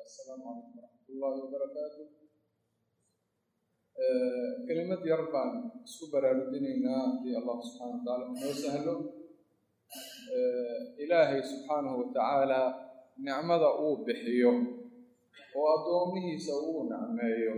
السلام عليكم ورحمة الله وبركاته kelimad yar baan isku baraarujinaynaa haddii allah subxaana wa tacaala noo sahlo ilaahay subxaanahu wa tacaala nicmada uu bixiyo oo addoomihiisa uu nicmeeyo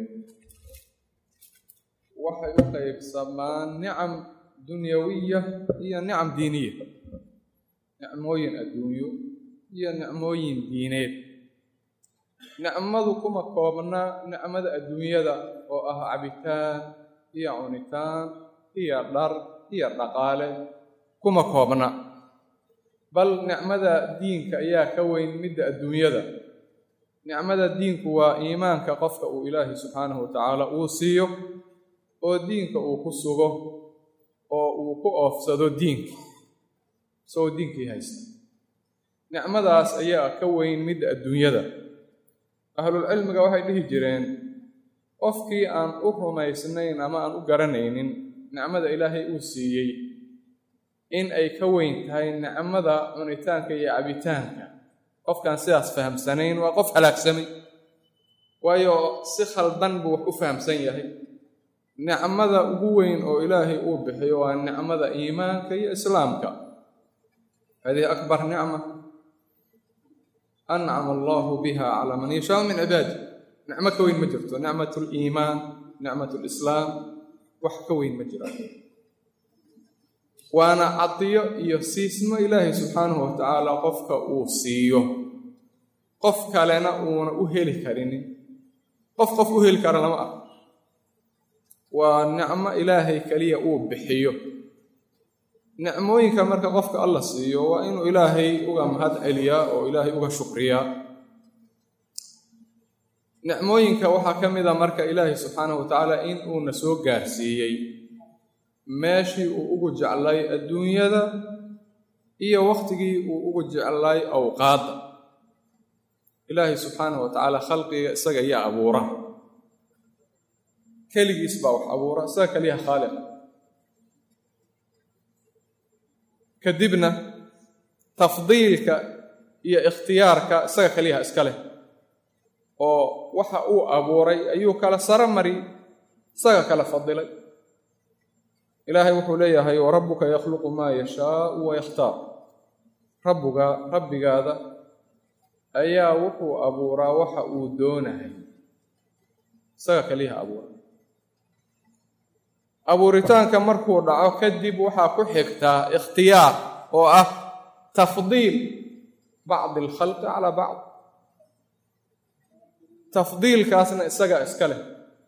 waxay u qaybsamaan nicam dunyawiya iyo nicam diiniya nicmooyin adduunyo iyo nicmooyin diineed nicmadu kuma koobna nicmada adduunyada oo ah cabitaan iyo cunitaan iyo dhar iyo dhaqaale kuma koobna bal nicmada diinka ayaa ka weyn midda adduunyada nicmada diinku waa iimaanka qofka uu ilaahay subxaanahu wa tacaala uu siiyo oo diinka uu ku sugo oo uu ku oofsado diinka isagoo diinkii haysta nicmadaas ayaa ka weyn midda adduunyada ahlulcilmiga waxay dhihi jireen qofkii aan u rumaysnayn ama aan u garanaynin nicmada ilaahay uu siiyey in ay ka weyn tahay nicmada cunitaanka iyo cabitaanka qofkaan sidaas fahamsanayn waa qof halaagsamay waayo si khaldan buu wax u fahamsan yahay nicmada ugu weyn oo ilaahay uu bixiyo waa nicmada iimaanka iyo islaamka hadihi akbar nicma ancama allahu biha calaa man yashaau min cibaadi nicmo ka weyn ma jirto nicmat liimaan nicmat lislaam wax ka weyn ma jiraan waana cadiyo iyo siismo ilaahay subxaanahu wa tacaala qofka uu siiyo qof kalena uuna u heli karinin qof qof u heli kara lama ah waa nicmo ilaahay keliya uu bixiyo nicmooyinka marka qofka alla siiyo waa inuu ilaahay uga mahad celiyaa oo ilaahay uga shukriyaa nicmooyinka waxaa ka mid a marka ilaahay subxaanahu wa tacaala in uuna soo gaarsiiyey meeshii uu ugu jeclay adduunyada iyo wakhtigii uu ugu jeclay awqaadda ilaahay subxaanahu wa tacaala khalqiga isaga yaa abuura keligiis baa wax abuura isaga keliya khaaliq kadibna tafdiilka iyo ikhtiyaarka isaga keliyaha iska leh oo waxa uu abuuray ayuu kala saro mari isaga kala fadilay ilaahay wuxuu leeyahay warabbuka yakhluqu maa yashaau wa yakhtaar rabbuga rabbigaada ayaa wuxuu abuuraa waxa uu doonahay isaga keliyaha abuuray abuuritaanka markuu dhaco kadib waxaa ku xigtaa ikhtiyaar oo ah tafdiil bacdi alkhalqi calaa bacd tafdiilkaasna isaga iska leh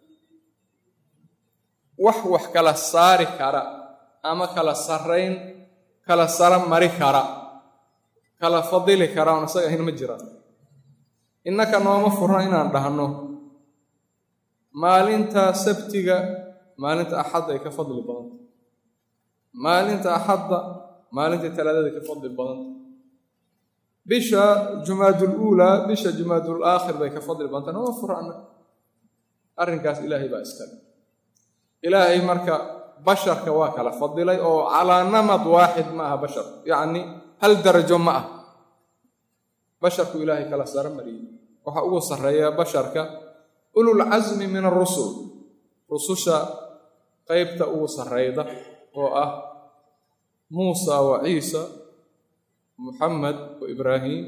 wax wax kala saari kara ama kala sarrayn kala saro mari kara kala fadili kara oon isaga ahayn ma jiraan innaka nooma furno inaan dhahno maalinta sabtiga maalinta axadda ay ka fadli badanta maalinta axadda maalinta talaadada ka fadli badanta bisha jumaadul uulaa bisha jumaadul aakhir bay ka fadli badanta nooma furana arrinkaas ilaahay baa iskale ilaahay marka basharka waa kala fadilay oo calaa namad waaxid ma aha bashar yacni hal darajo ma ah basharku ilaahay kala saro mariyey waxaa ugu sarreeya basharka ulul casmi min arusul rususha qaybta ugu sarrayda oo ah muusa wa ciisa muxamed wa ibraahim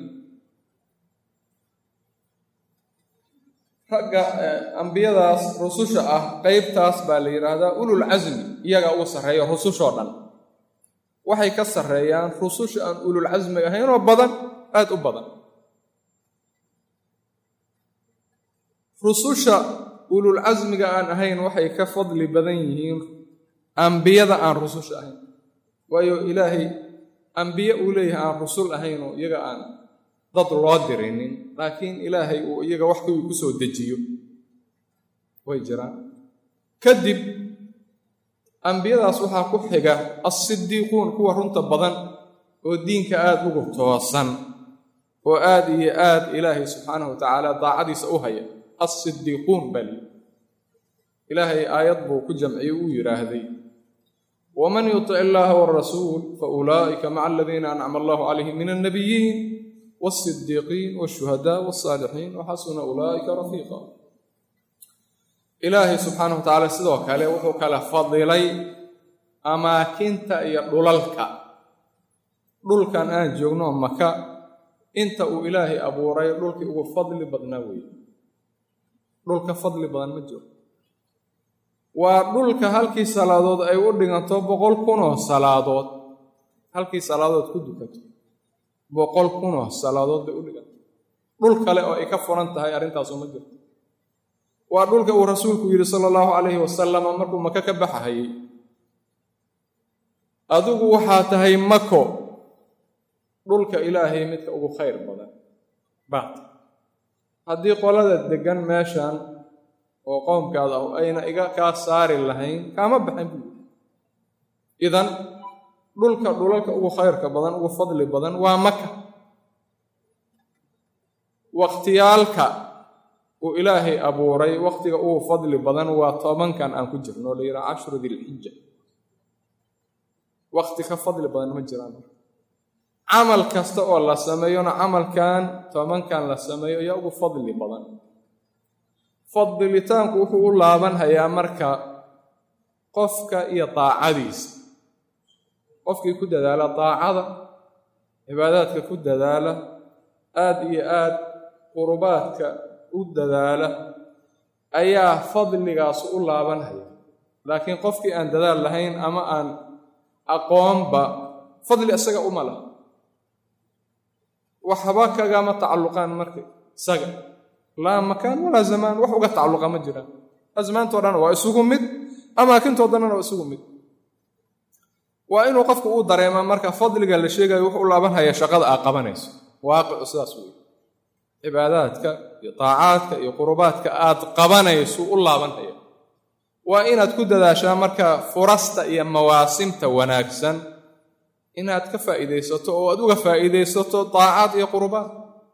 ragga ambiyadaas rususha ah qaybtaas baa la yidhaahdaa ulul casmi iyaga ugu sarreeya rusushoo dhan waxay ka sarreeyaan rususha aan ulul casmiga ahaynoo badan aada u badan rususha ulul casmiga aan ahayn waxay ka fadli badan yihiin ambiyada aan rususha ahayn waayo ilaahay ambiye uu leeyahay aan rusul ahaynoo iyaga aan dad loo dirinin laakiin ilaahay uu iyaga wax kuwii ku soo dejiyo way jiraan kadib ambiyadaas waxaa ku xiga assidiiquun kuwa runta badan oo diinka aada ugu toosan oo aad iyo aad ilaahay subxaanahu wa tacaala daacadiisa u haya assidiiquun baa liyi ilaahay aayad buu ku jamciyey uu yidhaahday waman yutic illaaha warasuul fa ulaa'ika maca aladiina ancama allahu calayhim min alnabiyiin wاsidiiqiin wاshuhadaa wاsaalixiin waxasuna ulaa'ika rafiiqa ilaahay subxaanahu wa tacaala sidoo kale wuxuu kala fadilay amaakinta iyo dhulalka dhulkan aan joogno maka inta uu ilaahay abuuray dhulkii ugu fadli badnaa weeye dhulka fadli badan ma jiro waa dhulka halkii salaadood ay u dhiganto boqol kunoo salaadood halkii salaadood ku dukato boqol kunoo salaadood bay u dhiganto dhul kale oo ay ka furan tahay arrintaasu ma jirto waa dhulka uu rasuulku yidhi sala allahu calayhi wasalama markuu maka ka baxahayey adigu waxaa tahay mako dhulka ilaahay midka ugu khayr badan baata haddii qolada deggan meeshan oo qoomkaada ah ayna iga kaa saari lahayn kaama baxan buu idan dhulka dhulalka ugu khayrka badan ugu fadli badan waa maka wakhtiyaalka uu ilaahay abuuray wakhtiga ugu fadli badan waa tobankan aan ku jirno o la yidhaha cashru dilxija wakhti ka fadli badan ma jiraan camal kasta oo la sameeyona camalkan tobankan la sameeyo ayaa ugu fadli badan fadilitaanku wuxuu u laabanhayaa marka qofka iyo daacadiisa qofkii ku dadaala daacada cibaadaadka ku dadaala aad iyo aad qurubaadka u dadaala ayaa fadligaas u laabanhaya laakiin qofkii aan dadaal lahayn ama aan aqoonba fadli isaga uma laha waxba kagama tacalluqaan marka isaga laa makaan walaa zamaan wax uga tacalluqa ma jiraan asmaantoo dhan waa isugu mid amaakintoo dhanna waa isugu mid waa inuu qofku uu dareemaa marka fadliga la sheegayo wuxuu u laabanhaya shaqada aa qabanayso waaqicu sidaas wey cibaadaadka iyo taacaadka iyo qurubaadka aad qabanayso u laabanhaya waa inaad ku dadaashaa marka furasta iyo mawaasimta wanaagsan inaad ka faa'iidaysato oo aad uga faa'iidaysato daacaad iyo qurubaad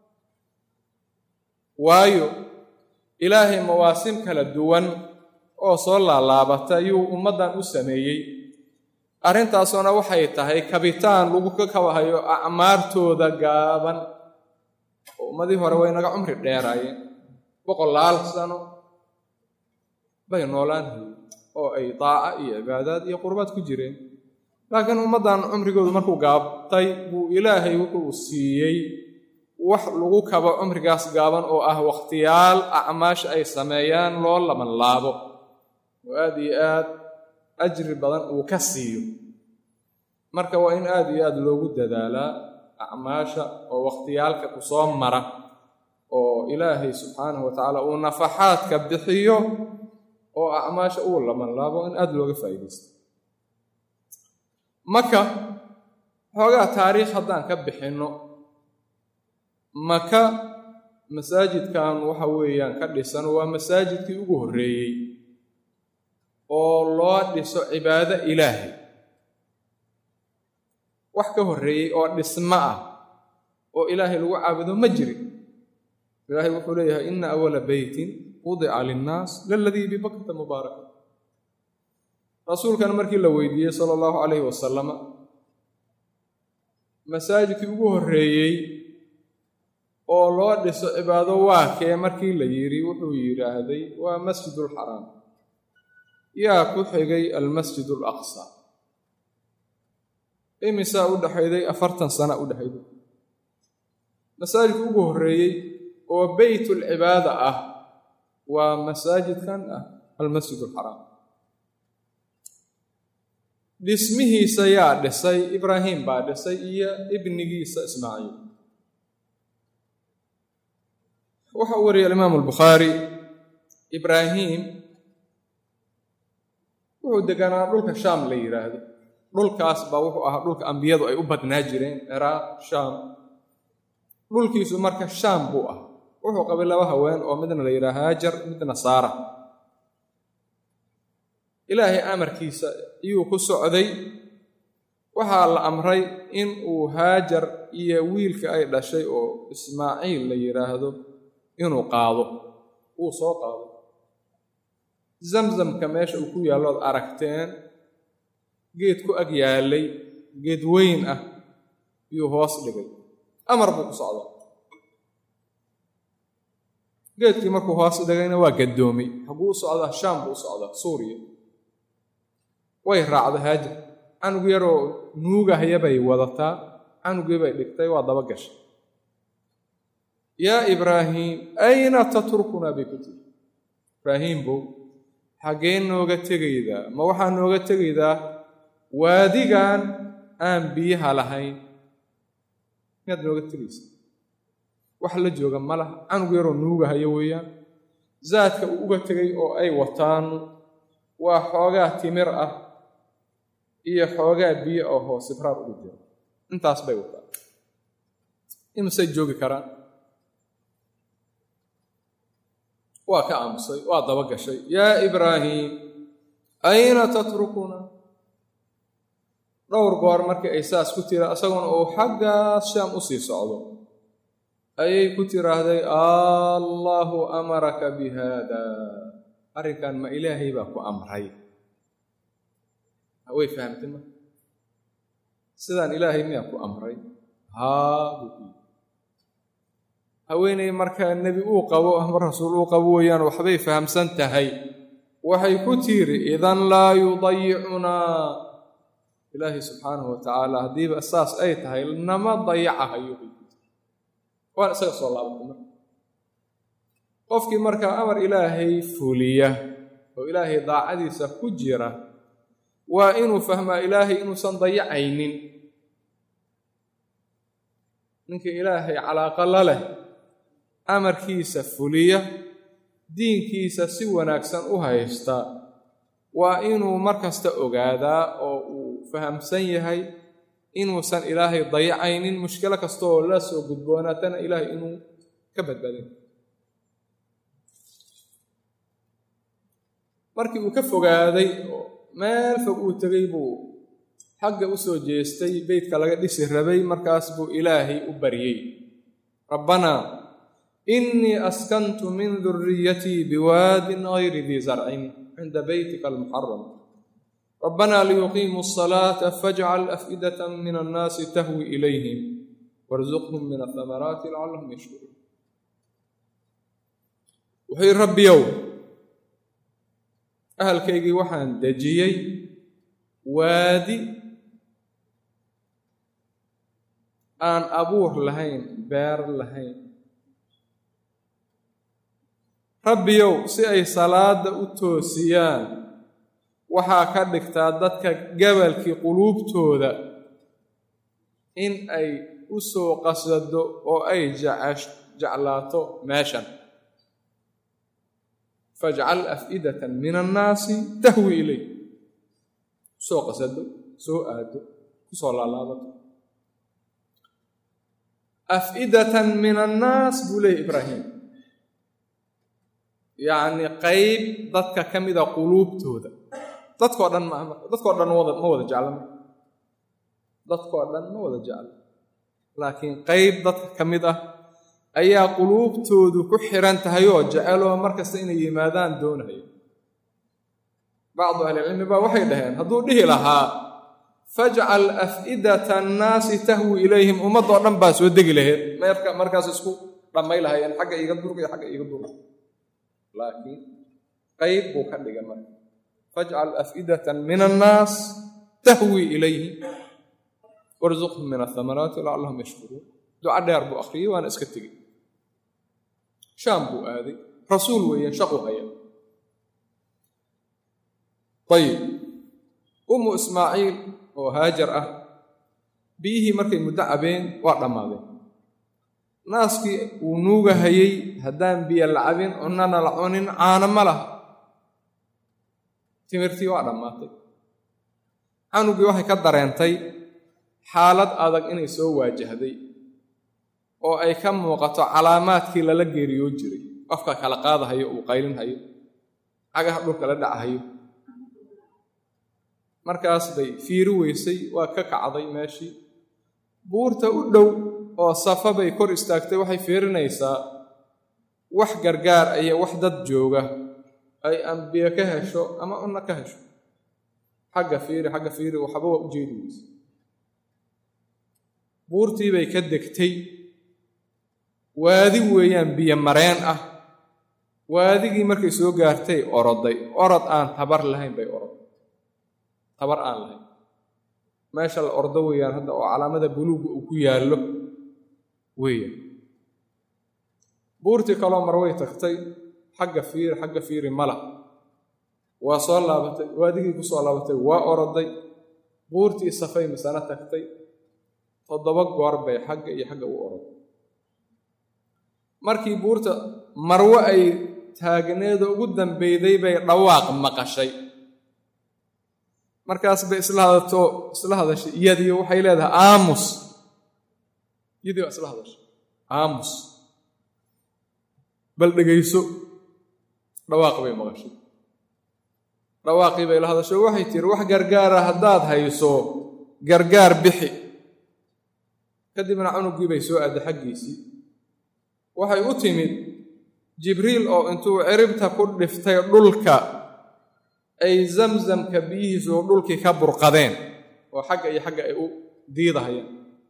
waayo ilaahay mawaasim kala duwan oo soo laalaabata yuu ummaddan u sameeyey arrintaasuna waxay tahay kabitaan lagu ka kabahayo acmaartooda gaaban oo ummadii hore way naga cumri dheeraayeen boqolaal sano bay noolaan hayeen oo ay daaca iyo cibaadaad iyo qurbaad ku jireen laakiin ummaddan cumrigoodu markuu gaabtay buu ilaahay wuxuu siiyey wax lagu kabo cumrigaas gaaban oo ah wakhtiyaal acmaasha ay sameeyaan loo laban laabo oo aad iyo aad ajri badan uu ka siiyo marka waa in aad iyo aad loogu dadaalaa acmaasha oo wakhtiyaalka ku soo mara oo ilaahay subxaanahu wa tacaala uu nafaxaadka bixiyo oo acmaasha uu laban laabo in aad looga faa'iidaysto maka xoogaa taariikh haddaan ka bixinno maka masaajidkan waxa weeyaan ka dhisan waa masaajidkii ugu horreeyey oo loo dhiso cibaado ilaahay wax ka horreeyey oo dhismo ah oo ilaahay lagu caabudo ma jirin ilaahay wuxuu leeyahay ina awala beytin wudica linnaas laladii bibakata mubaaraka rasuulkan markii la weydiiyey sala allahu calayhi wasalama masaajidkii ugu horreeyey oo loo dhiso cibaado waa kee markii la yidhi wuxuu yidhaahday waa masjidulxaraam yaa ku xigay almasjid alaqsa imisaa u dhexayday afartan sana u dhexayday masaajidka ugu horreeyey oo beytulcibaada ah waa masaajidkan ah almasjid alxaraam dhismihiisa yaa dhisay ibraahim baa dhisay iyo ibnigiisa ismaaciil waxa uu wariyay alimaamu albukhaari ibraahim wuxuu deganaa dhulka shaam la yidhaahdo dhulkaas baa wuxuu ahaa dhulka ambiyadu ay u badnaa jireen ciraaq shaam dhulkiisu marka shaam buu ah wuxuu qabay laba haween oo midna la yidhaha haajar midna saara ilaahay amarkiisa iyuu ku socday waxaa la amray in uu haajar iyo wiilka ay dhashay oo ismaaciil la yidhaahdo inuu qaado wuu soo qaado zamzamka meesha uu ku yaallood aragteen geed ku ag yaallay geed weyn ah yuu hoos dhigay amar buu ku socdaa geedkii markuu hoos dhagayna waa gadoomay xaguu u socdaa shaam buu u socdaa suuriya way raacda haajar canug yaroo nuugahaya bay wadataa canugii bay dhigtay waa daba gashay yaa ibraahiim ayna tatrukunaa bay ku tiri ibraahiimbow xaggee nooga tegaydaa ma waxaa nooga tegaydaa waadigan aan biyaha lahayn miyaad nooga tegaysa wax la jooga ma laha canug yaroo nuugahayo weeyaan zaadka uu uga tegay oo ay wataan waa xoogaa timir ah iyo xoogaa biyo oo hoos ibraar ugu jira intaas bay wataan imasay joogi karaan waa ka aamusay waa daba gashay yaa ibraahiim ayna tatrukuna dhowr goor markii ay saas ku tira isagoona uu xaggaas shaam u sii socdo ayay ku tiraahday allaahu amaraka bi haada arrinkan ma ilaahay baa ku amray way fahamtay ma sidaan ilaahay miyaa ku amray haa buu ku yidhi haweeney markaa nebi uu qabo ama rasuul uu qabo weeyaan waxbay fahamsan tahay waxay ku tiiri idan laa yudayicunaa ilaahay subxaanahu wa tacaala haddiiba saas ay tahay nama dayacahayo bay ku tiri waan isaga soo laabatay marka qofkii markaa amar ilaahay fuliya oo ilaahay daacadiisa ku jira waa inuu fahmaa ilaahay inuusan dayacaynin ninkii ilaahay calaaqa la leh amarkiisa fuliya diinkiisa si wanaagsan u haysta waa inuu mar kasta ogaadaa oo uu fahamsan yahay inuusan ilaahay dayacaynin mushkilo kastaoo la soo gudboonaatana ilaahay inuu ka badbaadin markii uu ka fogaaday oo meel fog uu tegay buu xagga u soo jeestay beytka laga dhisi rabay markaas buu ilaahay u baryey rabbanaa innii askantu min duriyatii biwaadin gayri dii zarcin cinda beytika almuxaram rabbanaa liyuqiimuu asalaata fajcal af'idata min annaasi tahwi ilayhim warzuqhum min athamaraati lacallahum yashkuruun wuxuu yidhi rabbiyow ahalkaygii waxaan dejiyey waadi aan abuur lahayn beer lahayn rabbiyow si ay salaadda u toosiyaan waxaa ka dhigtaa dadka gabalkii quluubtooda in ay u soo qasado oo ay jeclaato meeshan fajcal af'idatan min annaasi tahwi ilay soo qasado soo aado kusoo laalaabato af'idatan min annaas buu leeyay ibraahim yacni qayb dadka ka mida quluubtooda dadkoo dhan ma dadkoo dhan wada ma wada jecla dadkoo dhan ma wada jecla laakiin qayb dadka ka mid ah ayaa quluubtoodu ku xiran tahay oo jeceloo mar kasta inay yimaadaan doonaya bacdu ahlicilmi baa waxay dhaheen hadduu dhihi lahaa fajcal af'idata annaasi tahwi ilayhim ummaddoo dhan baa soo degi lahayd meerka markaas isku dhammay lahaayeen xagga iiga durga iyo xagga iiga durga laakiin qayb buu ka dhigay marka fajcal af'idatan min annaas tahwi ilayhim warzuqhum min athamaraati lacallahum yashkuruun duca dheer buu akhriyey waana iska tegey shaam buu aaday rasuul weeyaan shaqu haya ayib ummu ismaaciil oo haajar ah biyihii markay muddo cabeen waa dhammaadeen naaskii uu nuugahayey haddaan biyo la cabin cunnana la cunin caano ma laha timirtii waa dhammaatay canugii waxay ka dareentay xaalad adag inay soo waajahday oo ay ka muuqato calaamaadkii lala geeriyoo jiray qofka kala qaadahayo uu qaylinhayo cagaha dhulka la dhacahayo markaas bay fiiri weysay waa ka kacday meeshii buurta u dhow oo safa bay kor istaagtay waxay fiirinaysaa wax gargaar iyo wax dad jooga ay ambiye ka hesho ama cunno ka hesho xagga fiiri xagga fiiri waxba waa u jeedi weyse buurtii bay ka degtay waadi weeyaan biyo mareen ah waadigii markay soo gaartay oroday orod aan tabar lahayn bay orod tabar aan lahayn meesha la ordo weeyaan hadda oo calaamada buluugga uu ku yaallo weeyaan buurtii kaloo mar way tagtay xagga fiiri xagga fiiri mala waa soo laabatay waadigii ku soo laabatay waa oroday buurtii safay misana tagtay toddoba goor bay xagga iyo xagga u oroday markii buurta marwo ay taagneeda ugu dambeyday bay dhawaaq maqashay markaas bay isla hadato isla hadashay iyadii waxay leedahay aamus iyadii waa isla hadashay aamus bal dhegayso dhawaaq bay maqashay dhawaaqii bay la hadasho waxay tiri wax gargaara haddaad hayso gargaar bixi kadibna cunugii bay soo aaday xaggiisii waxay u timid jibriil oo intuu ciribta ku dhiftay dhulka ay zamzamka biyihiisu dhulkii ka burqadeen oo xagga iyo xagga ay u diidahayaan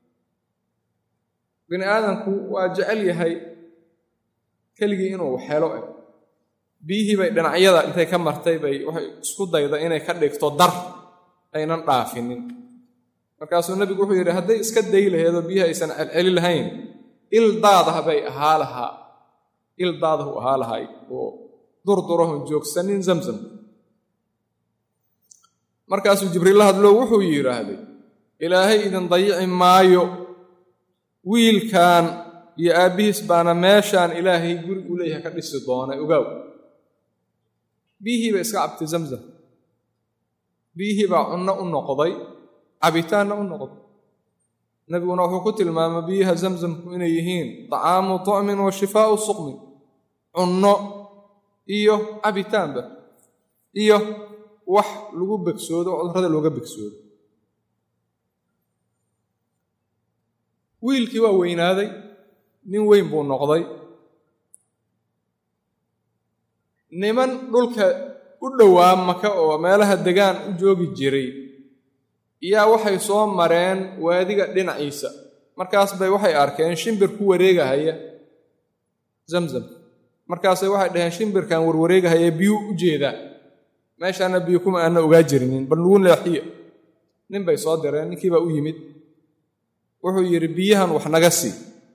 bini aadamku waa jecel yahay keligii inuu helo eh biyihii bay dhinacyada intay ka martay bay waxay isku dayda inay ka dhigto dar aynan dhaafinin markaasuu nebigu wuxuu yidhi hadday iska day laheedoo biyihi aysan celceli lahayn il daadah bay ahaa lahaa il daadahu ahaa lahay oo durdurahon joogsanin zamzam markaasuu jibriil la hadlo wuxuu yidhaahday ilaahay idin dayici maayo wiilkan iyo aabbihiis baana meeshaan ilaahay guri u leeyahay ka dhisi doonay ogaaw biyihii bay iska cabtay zamzam biyihii baa cunno u noqday cabitaanna u noqday nebiguna wuxuu ku tilmaamay biyaha zamzamku inay yihiin طacaamu طucmin wa shifaau suqmin cunno iyo cabitaanba iyo wax lagu begsoodo oo cudurrada looga begsoodo wiilkii waa weynaaday nin weyn buu noqday niman dhulka u dhowaa maka oo meelaha degaan u joogi jiray yaa waxay soo mareen waadiga dhinaciisa markaas bay waxay arkeen shimbir ku wareegahaya zamzam markaasay waxay dhaheen shimbirkan warwareegahaya biyuu u jeedaa meeshaana biyo kuma aana ogaa jirinin bal nugu leexiya nin bay soo direen ninkii baa u yimid wuxuu yidhi biyahan wax naga sii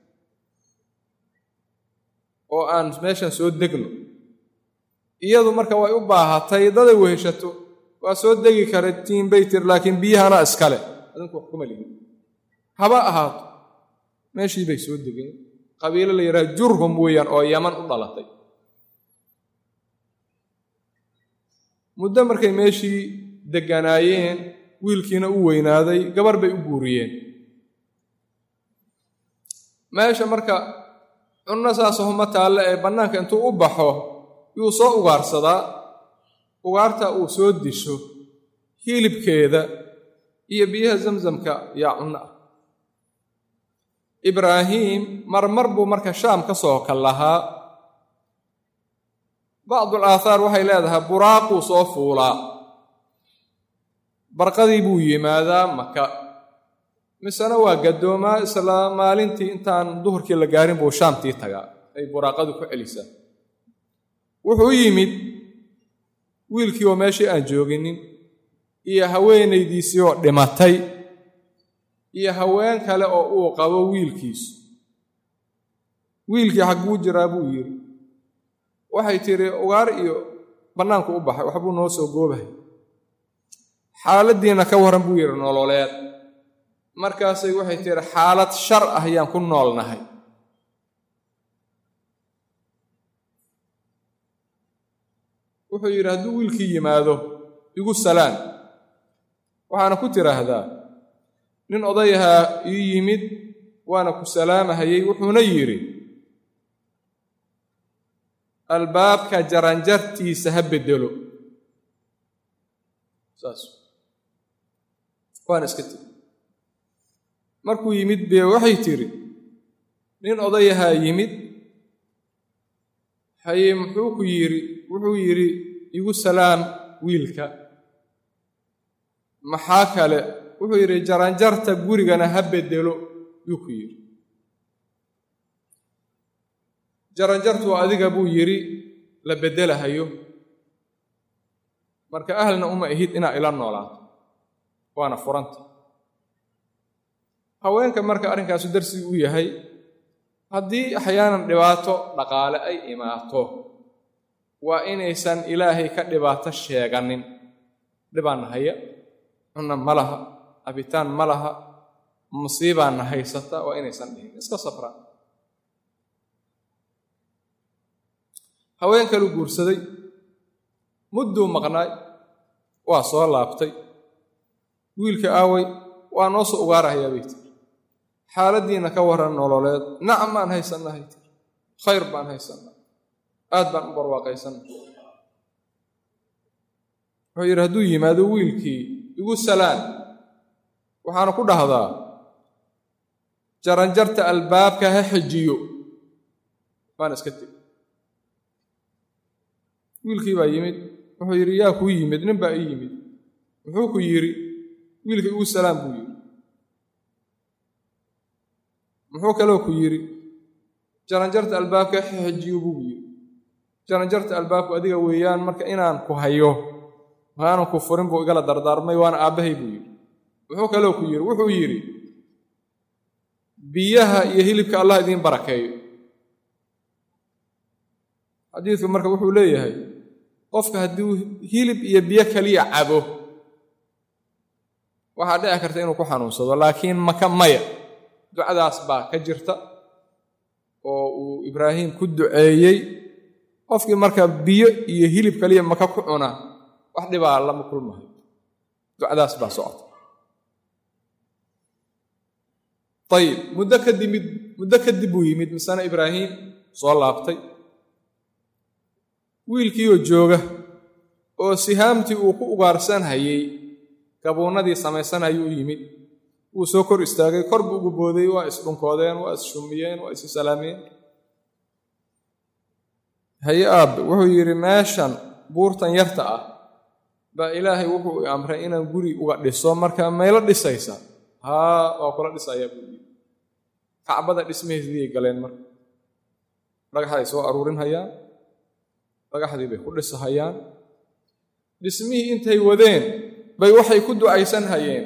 oo aan meeshan soo degno iyadu marka way u baahatay daday weheshato waa soo degi kara tiin bay tir laakiin biyahana iskale adinku wax kuma lihin haba ahaato meeshii bay soo degeen qabiilo la yidhaha jurhum weeyaan oo yaman u dhalatay muddo markay meeshii degganaayeen wiilkiina u weynaaday gabar bay u guuriyeen meesha marka cunno saasahuma taalle ee bannaanka intuu u baxo yuu soo ugaarsadaa ugaarta uu soo disho hilibkeeda iyo biyaha zamzamka yaa cunno ah ibraahiim marmar buu marka shaam ka soo kal lahaa bacdul aathaar waxay leedahay buraaquu soo fuulaa barqadii buu yimaadaa maka misena waa gaddoomaa isla maalintii intaan duhurkii la gaarin buu shaamtii tagaa ay buraaqadu ku celisaa wuxuu yimid wiilkii oo meeshii aan jooginin iyo haweenaydiisii oo dhimatay iyo haween kale oo uu qabo wiilkiisu wiilkii xagguu jiraa buu yidhi waxay tidhi ugaar iyo bannaanku u baxay waxbuu noo soo goobahay xaaladdiina ka warran buu yidhi nololeed markaasay waxay tidhi xaalad shar ah ayaan ku noolnahay wuxuu yidhi hadduu wiilkii yimaado igu salaan waxaana ku tidhaahdaa nin odayahaa ii yimid waana ku salaamahayey wuxuuna yidhi albaabka jaranjartiisa ha beddelo saas waana iska tiri markuu yimid bee waxay tidhi nin odayahaa yimid haye muxuu ku yidhi wuxuu yidhi igu salaam wiilka maxaa kale wuxuu yidhi jaranjarta gurigana ha beddelo yuu ku yidhi jaranjartu adiga buu yidhi la beddelahayo marka ahlna uma ihid inaa ila noolaato waana furanta haweenka marka arrinkaasu darsigii u yahay haddii axyaanan dhibaato dhaqaale ay imaato waa inaysan ilaahay ka dhibaato sheeganin dhibaanna haya cunna ma laha cabitaan ma laha musiibaanna haysata waa inaysan dhihin iska safra haween kalu guursaday mudduu maqnaay waa soo laabtay wiilka aaway waa noo soo ugaarahayaa bay tiri xaaladdiinna ka warran nololeed nacam baan haysannahay tiri khayr baan haysannaa aad baan u barwaaqaysanna wuxuu yidhi hadduu yimaado wiilkii igu salaan waxaana ku dhahdaa jaranjarta albaabka ha xejiyo baan iska tegi wiilkii baa yimid wuxuu yidhi yaa kuu yimid nin baa ii yimid muxuu ku yidhi wiilka igu salaam buu yidhi muxuu kaloo ku yidhi jaranjarta albaabka xejiyo buu yidhi jaranjarta albaabku adiga weeyaan marka inaan ku hayo maanan ku furin buu igala dardaarmay waana aabbahay buu yidhi muxuu kaloo ku yidhi wuxuu yidhi biyaha iyo hilibka allah idiin barakeeyo xadiidku marka wuxuu leeyahay qofka hadduu hilib iyo biyo kaliya cabo waxaa dhici karta inuu ku xanuunsado laakiin maka maya ducadaas baa ka jirta oo uu ibraahim ku duceeyey qofkii marka biyo iyo hilib kaliya maka ku cuna wax dhibaa lama kulmahayo ducadaas baa socota ayib muddo kadimid muddo kadib buu yimid misana ibraahim soo laabtay wiilkiioo jooga oo sihaamtii uu ku ugaarsanhayey gabuunnadii samaysanayuu u yimid wuu soo kor istaagay kor buu ugu booday waa isdhunkoodeen waa isshumiyeen waa isu salaameen haye aabbe wuxuu yidhi meeshan buurtan yarta ah baa ilaahay wuxuu i amray inaan guri uga dhiso marka maylo dhisaysa haa waa kula dhisayaa buu yidhi kacbada dhismaheediyay galeen marka dhagaxday soo aruurinhayaan dhagaxdii bay ku dhisahayaan dhismihii intay wadeen bay waxay ku ducaysan hayeen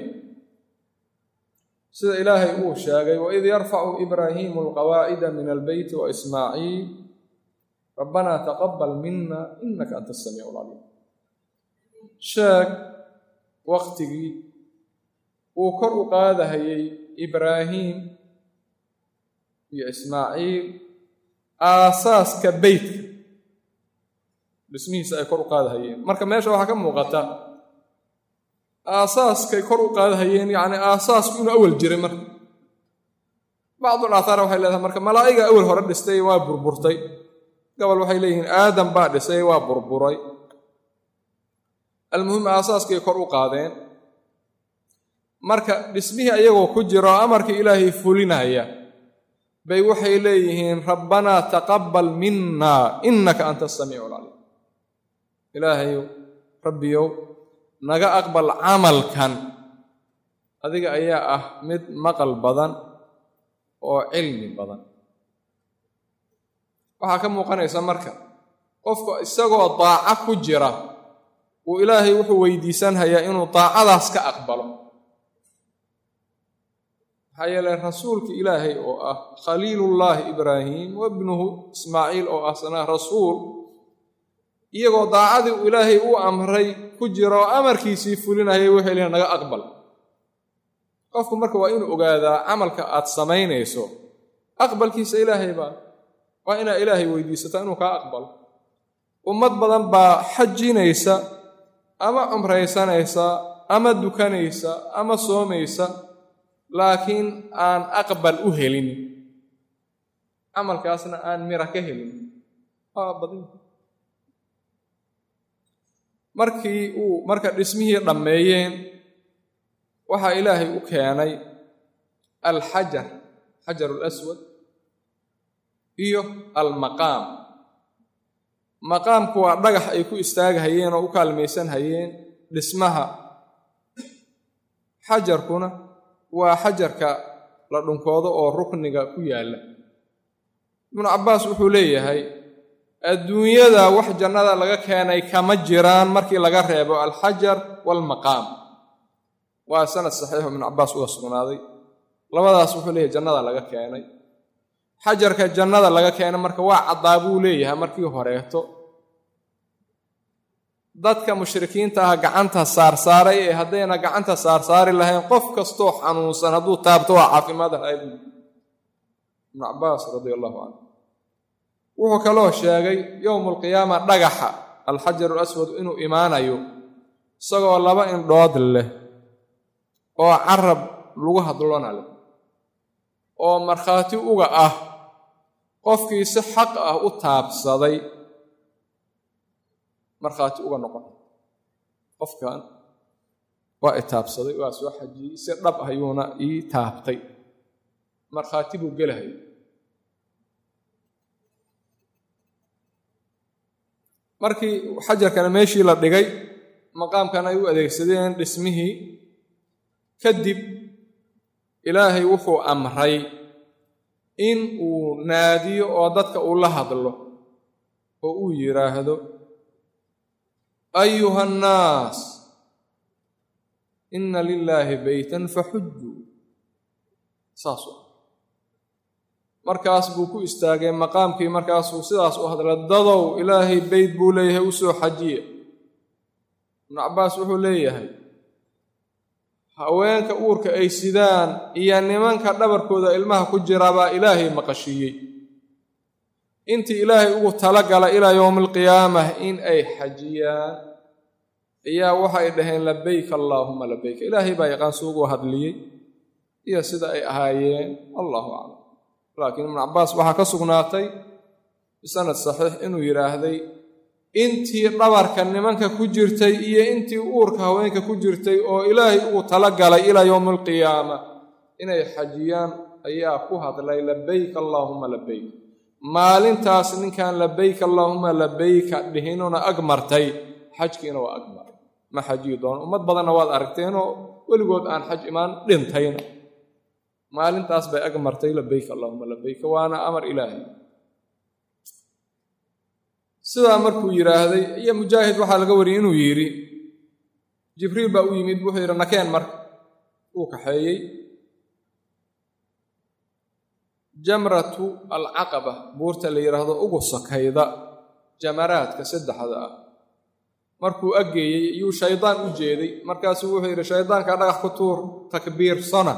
sida ilaahay uu sheegay waid yarfacu ibraahiimu alqawaacida min albeyti wa ismaaciil rabbanaa taqabal mina inaka anta asamiicu alcaliim sheeg waqtigii uu kor u qaadahayey ibraahiim iyo ismaaciil aasaaska beytka dhismihiisa ay kor u qaadahayeen marka meesha waxaa ka muuqata aasaaskay kor u qaadahayeen yacni aasaasku inuu awal jiray marka bacdul aathaar waxay leedahay marka malaa'iga awal hore dhistay waa burburtay gobol waxay leeyihiin aadam baa dhisay waa burburay almuhim aasaaskay kor u qaadeen marka dhismihii ayagoo ku jiro amarkii ilaahay fulinaya bay waxay leeyihiin rabbanaa taqabbal minna innaka anta asamiicu alcaliim ilaahayow rabbiyow naga aqbal camalkan adiga ayaa ah mid maqal badan oo cilmi badan waxaa ka muuqanaysa marka qofka isagoo daaco ku jira uu ilaahay wuxuu weydiisanhayaa inuu daacadaas ka aqbalo maxaa yeelay rasuulka ilaahay oo ah khaliilullaahi ibraahim wabnuhu ismaaciil oo ah sanaa rasuul iyagoo daacadii uu ilaahay u amray ku jiro amarkiisii fulinayay waxay lehin naga aqbal qofku marka waa inuu ogaadaa camalka aad samaynayso aqbalkiisa ilaahay baa waa inaa ilaahay weydiisataa inuu kaa aqbalo ummad badan baa xajinaysa ama cumraysanaysa ama dukanaysa ama soomaysa laakiin aan aqbal u helin camalkaasna aan mira ka helin waa badan markii uu marka dhismihii dhammeeyeen waxaa ilaahay u keenay alxajar xajaru laswad iyo almaqaam maqaamku waa dhagax ay ku istaagahayeen oo u kaalmaysan hayeen dhismaha xajarkuna waa xajarka la dhunkoodo oo rukniga ku yaalla ibnu cabbaas wuxuu leeyahay adduunyada wax jannada laga keenay kama jiraan markii laga reebo alxajar waalmaqaam waa sanad saxiixu ibnu cabbaas uga sugnaaday labadaas wuxuu leeyahay jannada laga keenay xajarka jannada laga keenay marka waa caddaa buu leeyahay markii horeeto dadka mushrikiinta ah gacanta saarsaaray ee haddayna gacanta saarsaari lahayn qof kastoo xanuunsan hadduu taabto waa caafimaad ahay buu ibnu cabbaas radia allahu canhu wuxuu kaloo sheegay yowmulqiyaama dhagaxa alxajaru alaswad inuu imaanayo isagoo laba indhood leh oo carab lagu hadlona leh oo markhaati uga ah qofkii si xaq ah u taabsaday markhaati uga noqon qofkan waa i taabsaday waa soo xajiyey si dhab ayuuna ii taabtay markhaati buu gelahaya markii xajarkana meeshii la dhigay maqaamkan ay u adeegsadeen dhismihii kadib ilaahay wuxuu amray in uu naadiyo oo dadka uu la hadlo oo uu yidhaahdo ayuha annaas inna lilaahi beytan faxujuu saasu markaas buu ku istaagay maqaamkii markaasuu sidaas u hadlay dadow ilaahay beyt buu leeyahay u soo xajiya ibnu cabbaas wuxuu leeyahay haweenka uurka ay sidaan iyo nimanka dhabarkooda ilmaha ku jira baa ilaahay maqashiiyey intii ilaahay ugu talagala ilaa yowmi alqiyaamah in ay xajiyaan ayaa waxay dhaheen labayk allaahuma labayk ilaahay baa yaqaan suugu hadliyey iyo sida ay ahaayeen allahu aclam laakiin ibnu cabbaas waxaa ka sugnaatay bisanad saxiix inuu yidhaahday intii dhabarka nimanka ku jirtay iyo intii uurka haweenka ku jirtay oo ilaahay ugu talagalay ilaa yowmi alqiyaama inay xajiyaan ayaa ku hadlay labayk allaahuma labayk maalintaas ninkan labayk allaahuma labayka dhihinuna ag martay xajkiina waa ag maray ma xajiyi doono ummad badanna waad aragteenoo weligood aan xaj imaan dhintayna maalintaas bay ag martay labayk allaahuma labayka waana amar ilaahay sidaa markuu yidhaahday iyo mujaahid waxaa laga wariyey inuu yidhi jibriil baa u yimid wuxuu yidhi nakeen marka uu kaxeeyey jamratu alcaqaba buurta la yidhaahdo ugu sakayda jamaraadka saddexda ah markuu aggeeyey iyuu shaydaan u jeeday markaasuu wuxuu yidhi shaydaanka dhagax ku tuur takbiirsana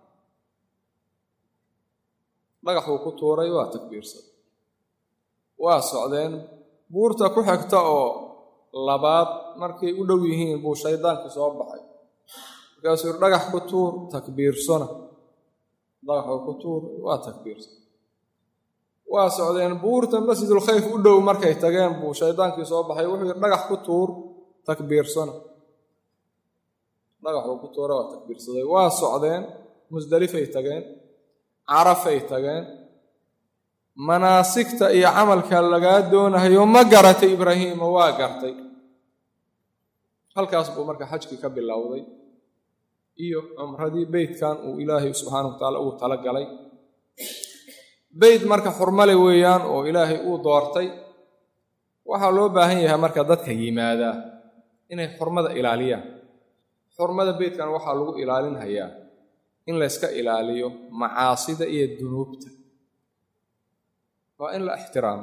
dhagaxuu ku tuuray waa takbiirsan waa socdeen buurta ku xigta oo labaad markay u dhow yihiin buu shaydaankii soo baxay markaasuu yidhi dhagax ku tuur takbiirsana dhagaxuu ku tuur waa takbiirsan waa socdeen buurta masjidulkhayf u dhow markay tageen buu shaydaankii soo baxay wuxuu yidhi dhagax ku tuur takbiirsana dhagaxuu ku tuura waa takbiirsaday waa socdeen musdelifay tageen carafay tageen manaasigta iyo camalka lagaa doonahayo ma garatay ibraahiima waa gartay halkaas buu marka xajkii ka bilowday iyo cumradii beytkan uu ilaahay subxaanahu watacaala ugu tala galay beyt marka xurmale weeyaan oo ilaahay uu doortay waxaa loo baahan yahay marka dadka yimaadaa inay xurmada ilaaliyaan xurmada beytkan waxaa lagu ilaalinhayaa in layska ilaaliyo macaasida iyo dunuubta waa in la ixtiraamo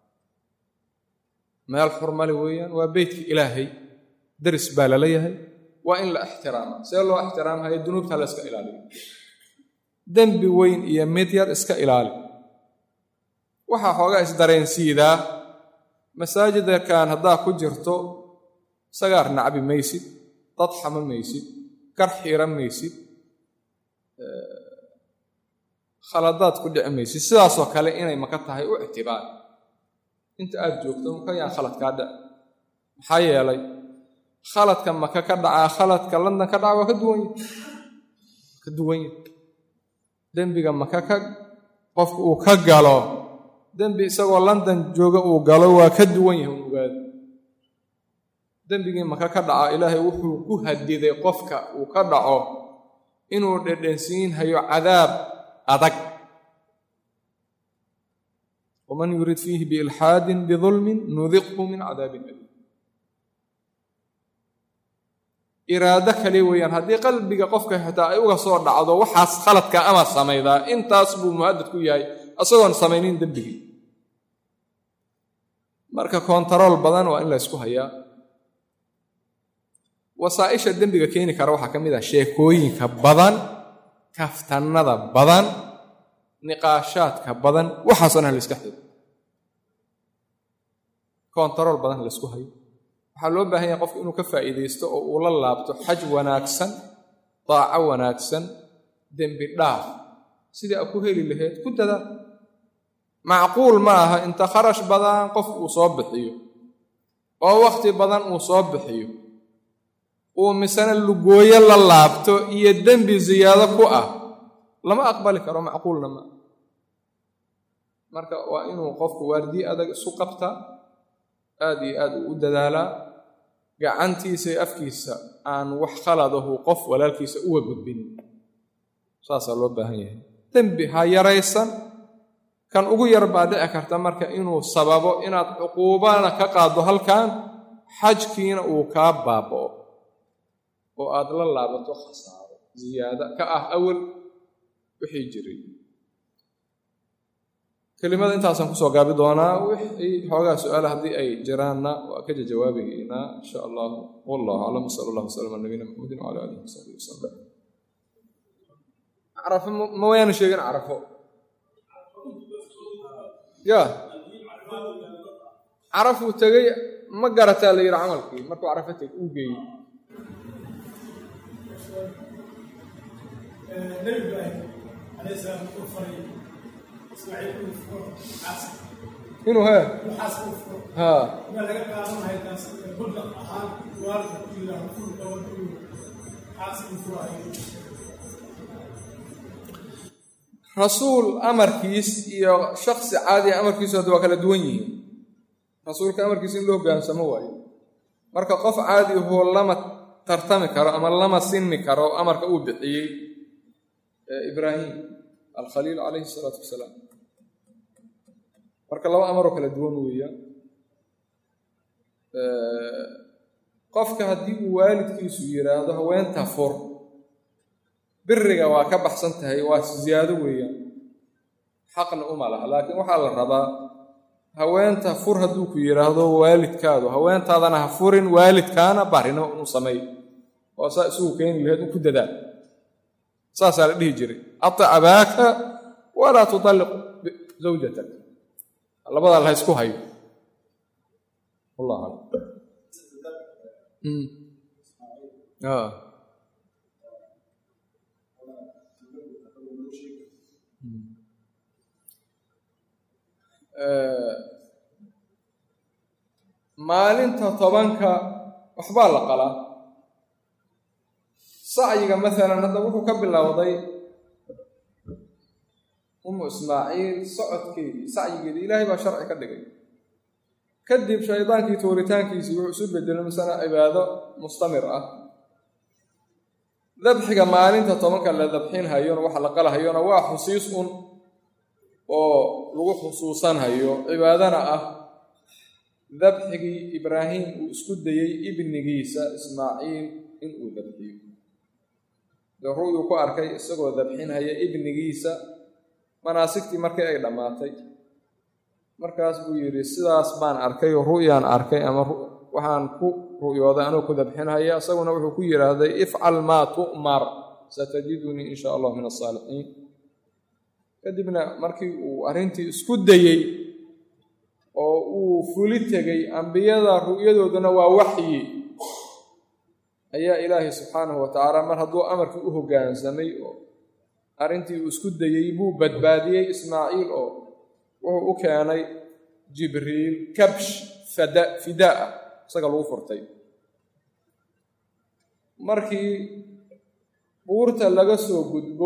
meel xurmale weeyaan waa beytka ilaahay daris baa lala yahay waa in la ixtiraama see loo ixtiraamhayo dunuubta la iska ilaaliyo dembi weyn iyo mid yar iska ilaali waxaa xoogaa isdareensiidaa masaajidkan haddaa ku jirto sagaar nacbi maysid dad xama maysid gar xiran maysid khaladaad ku dhici maysid sidaasoo kale inay maka tahay u ictibaar inta aad joogto makayaan khaladkaa dhic maxaa yeelay khaladka maka ka dhacaa khaladka london ka dhaca waa ka duwanya ka duwanya dembiga maka ka qofka uu ka galo dembi isagoo london jooga uu galo waa ka duwan yahay un ogaada dembigii maka ka dhaca ilaahay wuxuu ku hadiday qofka uu ka dhaco inuu dhedhensiinhayo cadaab adag waman yurid fiihi biilxaadin bidulmin nudiqhu min cadaabin aliim iraado kale weeyaan haddii qalbiga qofka xitaa ay uga soo dhacdo waxaas khaladka ama samaydaa intaas buu mu'adad ku yahay isagoon samaynin dembigii marka kontarool badan waa in la ysku hayaa wasaa'isha dembiga keeni kara waxaa ka mid ah sheekooyinka badan kaftannada badan niqaashaadka badan waxaasoo dhan la iska xiro kontarool badan la ysku hayo waxaa loo baahan yahay qofku inuu ka faa'iidaysto oo uu la laabto xaj wanaagsan daaco wanaagsan dembi dhaaf sidii a ku heli lahayd ku dadaa macquul ma aha inta kharash badan qofku uu soo bixiyo oo wakhti badan uu soo bixiyo uu misena lugooyo la laabto iyo dembi siyaado ku ah lama aqbali karo macquulna ma marka waa inuu qofku waardiye adag isu qabtaa aad iyo aad uu u dadaalaa gacantiisa iyo afkiisa aan wax khaladahu qof walaalkiisa uga gudbin saasaa loo baahan yahay dembi ha yaraysan kan ugu yar baa dhici karta marka inuu sababo inaad cuquubana ka qaaddo halkan xajkiina uu kaa baaba'o oo aad la laabato khasaaro ziyaada ka ah awal wixii jiray kelimada intaasaan kusoo gaabi doonaa wixii xoogaa su-aala haddii ay jiraanna waa ka jawaabaynaa insha allah wallahu aclam sal allah wasalam ala nabiyina maxamedin wala alihi wasaxbihi wasalam carafo ma wayaana sheegin carafo ya carafuu tegey ma garataa la yidhi camalkii markuu carafo teg uu geeyey nebi ibraahim alayh salaam wuxuu faray ismaaciil inuu furo xaaska inuu hee inuu xaaska u furo haa inaa laga qaadanaya taas budlaq ahaan waalidka ku yidhaaho fur gabadh inuu xaaska u furayo rasuul amarkiis iyo shaksi caadiya amarkiisu hadda waa kala duwan yihiin rasuulka amarkiisa in loo hogaansamo waayo marka qof caadi ahoo lama tartami karo ama lama sinmi karo amarka uu bixiyey ibraahim alkhaliil calayhi salaatu wasalaam marka laba amaroo kala duwan weeyaan qofka haddii uu waalidkiisu yidhaahdo haweenta fur biriga waa ka baxsan tahay waa ziyaado weeyaan xaqna uma laha laakiin waxaa la rabaa haweenta fur hadduu ku yidhaahdo waalidkaadu haweentaadana ha furin waalidkaana barinimo inuu sameeyo oo saa isugu keeni lahayd u ku dadaa saasaa la dhihi jiray ati abaaka walaa tutalliq zawjatak labadaa la haysku hayo wallah alam maalinta tobanka waxbaa la qalaa sacyiga maalan hadda wuxuu ka bilowday umu ismaaciil socodkeedii sacyigeedii ilaahay baa sharci ka dhigay kadib shaydaankii tuuritaankiisii wuxuu isu bedelay masana cibaado mustamir ah dabxiga maalinta tobanka la dabxinhayona waxa la qalahayona waa xusiis un oo lagu xusuusanhayo cibaadana ah dabxigii ibraahim uu isku dayey ibnigiisa ismaaciil inuu dabxiyo dee ru'yuu ku arkay isagoo dabxinhaya ibnigiisa manaasigtii markii ay dhammaatay markaas buu yidhi sidaas baan arkay oo ru'yaan arkay ama waxaan ku ru'yooday anuu ku dabxinhaya isaguna wuxuu ku yidhaahday ifcal maa tu'mar satajidunii in sha allah min asaalixiin kadibna markii uu arrintii isku dayey oo uu fuli tegey ambiyada ru'yadooduna waa waxyi ayaa ilaahay subxaanahu wa tacaala mar hadduu amarkii u hoggaansamay oo arrintii uu isku dayey buu badbaadiyey ismaaciil oo wuxuu u keenay jibriil kabsh fada fidaa isaga lagu furtay markii buurta laga soo gudbo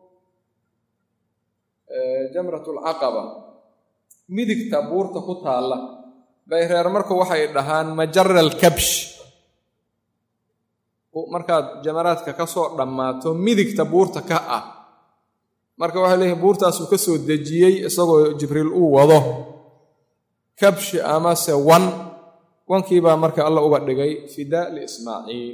jamratulcaqaba midigta buurta ku taalla bay reer marku waxay dhahaan majara alkabsh markaad jamaraadka ka soo dhammaato midigta buurta ka ah marka waxay leeyihin buurtaasuu ka soo dejiyey isagoo jibriil uu wado kabshi amase wan wankiibaa marka alla uga dhigay fidaa liismaaciil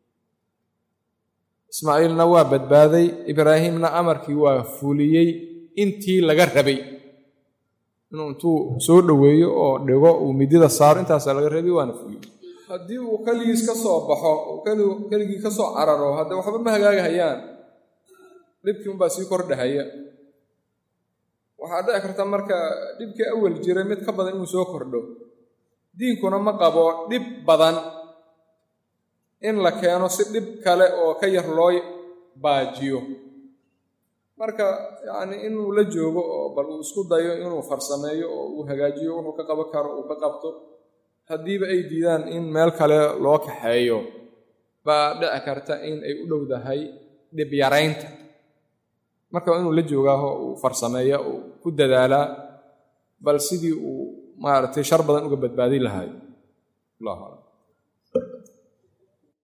ismaaciilna waa badbaaday ibraahimna amarkii waa fuliyey intii laga rabay inuu intuu soo dhoweeyo oo dhigo uu midida saaro intaasaa laga rabay waana fuliyey haddii uu keligiis ka soo baxo keligii ka soo cararo hadde waxba ma hagaagahayaan dhibkii unbaa sii kordhahaya waxaa dhici karta marka dhibkii awal jiray mid ka badan inuu soo kordho diinkuna ma qabo dhib badan in la keeno si dhib kale oo ka yar loo baajiyo marka yacnii inuu la joogo oo bal uu isku dayo inuu farsameeyo oo uu hagaajiyo wuxuu ka qaban karo uu ka qabto haddiiba ay diidaan in meel kale loo kaxeeyo baa dhici karta in ay u dhowdahay dhib yaraynta marka waa inuu la joogaaho uu farsameeya uu ku dadaalaa bal sidii uu maaragtay shar badan uga badbaadin lahay allahu aclam